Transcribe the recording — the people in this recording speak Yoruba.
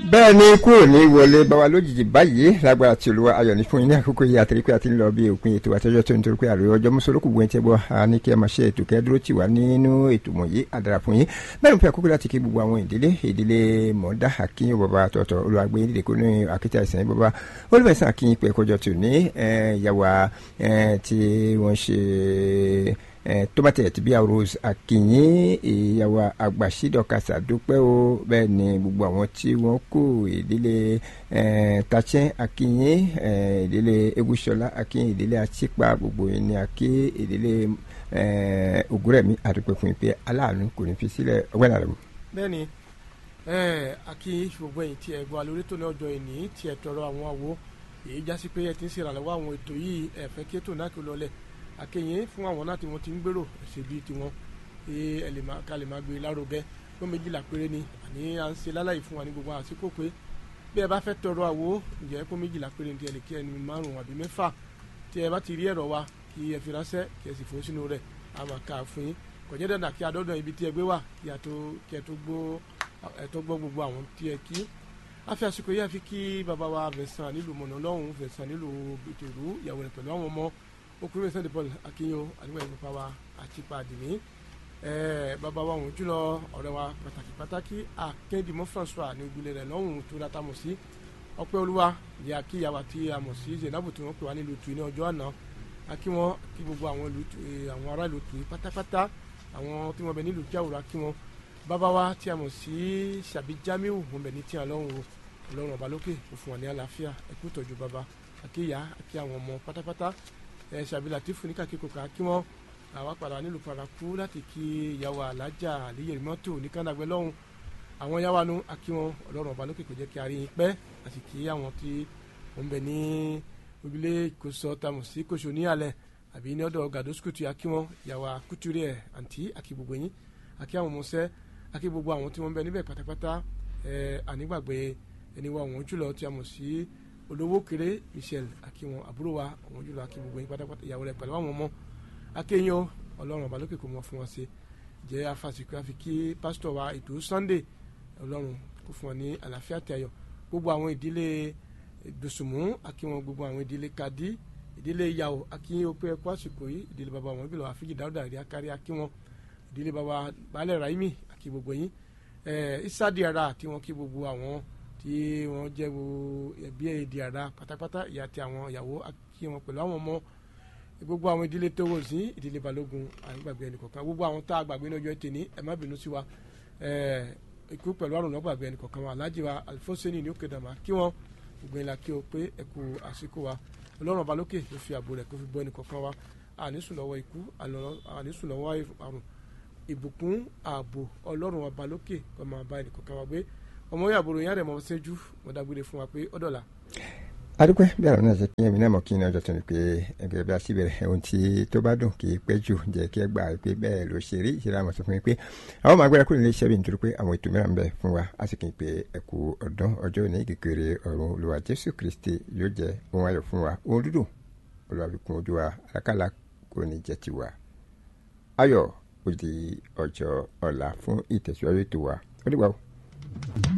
bẹ́ẹ̀ ni kúrò ní wọlé báwa lójijì báyìí lágbára tí olúwa ayọ̀ ní fún yín ní àkókò yìí àtẹ̀rí pé a ti ń lọ bí òpin ètò àtẹ́jọ́ tó ń torí pé àròyé ọjọ́ mùsùlùkù bu ẹ̀ńtẹ́ bọ́ a ní kí ẹ máa ṣe ètò kẹ́ dúró tì wá nínú ètò wọ̀nyí àdàrà fún yín bẹ́ẹ̀ ni pé àkókò láti kí gbogbo àwọn ìdílé ìdílé mọ̀ọ́dá akínyìn bàbá tọ̀tọ̀ olùwàgbé ìdílé kó ní akéte àìsàn yìí bàbá olùfẹ̀sán akínyìn pé ẹ̀kọ́jọ́ tò ní ìyàwó tí wọ́n ṣe tomatẹ̀tì bíi rose akínyìn ìyàwó àgbàṣídọ̀kasà dúpẹ́ o bẹ́ẹ̀ ni gbogbo àwọn tí wọ́n kó ìdílé tàchẹ́ akínyìn ìdílé egúsọlá akínyìn ìdílé àtìpá gbogbo yìí ni akí ìdílé ògúrẹ̀mí àdúpẹ́ fún ìpè aláàánú kò ní fi sílẹ̀ ọgbẹ́ nàlẹ́ wò. bẹ́ẹ̀ni akí gbogbo ẹ̀yin tí ẹ gbọ́ alórí tó ní ọjọ́ ìní tí ẹ tọrọ àwọn àwo èyí jásí pé ẹ ti ń ṣèrànlọ́wọ́ àwọn ètò yìí ẹ fẹ́ kí ètò náà kí ó lọlẹ̀ akẹyìn fún àwọn náà tí wọ́n ti ń gbèrò ẹ̀sẹ̀ bíi tiwọn ká lè máa gbé lárugẹ tó méjìlá péré ni àní à ń ṣe láláyìí fún wa ní gbogbo àsìkò pé bí ẹ bá fẹ́ tọrọ àwo ǹjẹ́ kó méjìlá péré ní tiẹ̀ kí ẹni márùn-ún àbí mẹ́fà tí ẹ bá ti rí ẹ̀rọ wa kí ẹ fi ránṣẹ́ kí ẹ sì fún sínú rẹ̀ a máa kà á fún yín kò jẹ́ dandan kí adọ́dọ̀ ibi tí ẹ gbé wà kí ẹ tó gbọ́ gbogbo àwọn tí ẹ kí a fi àsìkò yìí àfi kí bàbá wa Vincent nílùú mọ̀nà lọ́hùn Vincent nílùú ìtòrú ìyàwó rẹ̀ pẹ̀lú àwọn ọmọ okùnrin Vincent de Paul akínyó àdúgbò ẹ̀mí bàbá wa àti pàdínì bàbá wa òun jùlọ ọ̀rẹ́ wa pàtàkì pàtàkì akéndìmọ́ François ní ìgbìlẹ̀ rẹ̀ lọ́hùn tó dáta mọ̀ sí ọpẹ́ olúwa ní akíyàwó àti àmọ̀ sí Zainabu tí wọ́n pè wá nílùú tù ní ọjọ́ àná akí wọn kí gbogbo àwọn ará ìlú tù pátápátá àwọn tí wọ́n bẹ nílùú jáwòrán akí wọn bàbá wa tí a mọ̀ sí sàbí Jamiu wọn bẹ ní tí a lọ́hùn o ọlọ́run ọba lókè kò fún wa ní àlàáfíà ẹkú tọ́jú bàbá akíyà akí àwọn ọmọ pátápátá ẹ sàbí Latifu ní kàkíkò ká kí wọn àwa padà nílùú paraku láti kí ìyàwó alájà àlíyèrè mọ́tò ní kánàgbẹ́ lọ́hùn àwọn yàwá nu akí wọn ọlọ́run ọba lókè kò jẹ́ kí a rí yín pẹ́ àti kí àwọn tí wọ́n bẹ ní ojúlé ìkóso tamọ̀ sí kóso ní alẹ́ àbí ní ọ̀dọ̀ gàdósùkùtù akí wọn ìyàwó kútúrì ẹ̀ àǹtí akí gbogbo yín akí àwọn ọmọọṣẹ́ akí gbogbo àwọn tí wọ́n bẹ níbẹ̀ pátápátá ẹ̀ ànígbàgbé ẹni wa àwọn jùlọ tí a mọ̀ sí olówó kéré Michel akíwọn àbúrò wa àwọn jùlọ akí gbogbo yín pátápátá ìyàwó rẹ̀ pẹ̀lú àwọn ọmọ akéyìn o ọlọ́run ọba lókè kò mọ fún wọn ṣe jẹ́ afásitì àfi kí pásítọ̀ wa ètò Sunday ọlọ́run kò fún wọn ní àlàáfíà tí ayọ̀ gbogbo àwọn ìdílé dùsùmù akíwọn gbogbo àwọn ìdílé kadi ìdílé yàwó akíyìn opé ẹkọ àsìkò yìí ìdílé baba wọn bí lọ àfíjì dáúdà rí akárí akíwọn ìdílé baba baálẹ̀ raimi akí gbogbo yín isadi ara àti wọn kí gbogbo àwọn tí wọ́n jẹ́ ẹbí èdè àrà pátápátá ìyá àti àwọn ìyàwó kí wọn pẹ̀lú àwọn ọmọ gbogbo àwọn ìdílé tó wò sí ìdílé balógun àgbàgbé ẹnìkọ̀ọ̀kan gbogbo àwọn tá a gbàgbé ní ọjọ́ tèmi ẹ má bínú sí wa ikú pẹ̀lú àrùn lọ́gbàgbé ẹnìkọ̀ọ̀kan wa alájí wa alifoseni ní òkè dàmà kí wọn gbogbo ìlà kí o pé ẹ kú àsìkò wa ọlọ́run ọba lókè ló fi ààbò rẹ̀ kó fi bọ́ ẹnìkọ̀ọ̀kan wa ànísùn lọ́wọ́ ikú ànísùn lọ́wọ́ àrùn ìbùkún ààbò ọlọ́run ọba lókè kó máa bá ẹnìkọ̀ọ̀kan wa gbé ọmọ yàgòrò yàrá ẹ̀ mọ̀ ṣẹ́jú mo dágbére fún wa pé ó dọ̀la. adúpẹ́ bí àrùn náà ṣe kí ẹ̀mí náà mọ̀ kí ní ọjọ́ tó ní pé ẹgbẹ́ bí a sì bẹ̀rẹ̀ ohun tí tó bá dùn kì í pẹ́ jù jẹ́ kí ẹ gbà pé bẹ́ẹ̀ ló ṣe rí ìṣẹ̀lẹ̀ àmọ̀ sọ fún mi pé àwọn máa gbéra kúrò nílé iṣẹ́ bí nítorí pé àwọn ètò mìíràn ń bẹ fún wa a sì kì í pé ẹ̀kú ọdún ọjọ́ òní kékeré ọ̀run olùwà jésù kristi yóò jẹ́ ohun ayọ̀ fún wa ohun dúdùn olùwà fi kún ojú wa àlákàlà kò ní jẹ́ tiwa ayọ̀ ó di ọjọ́ ọ̀la fún ìtẹ̀síwájú ètò wa ó dìgbà o.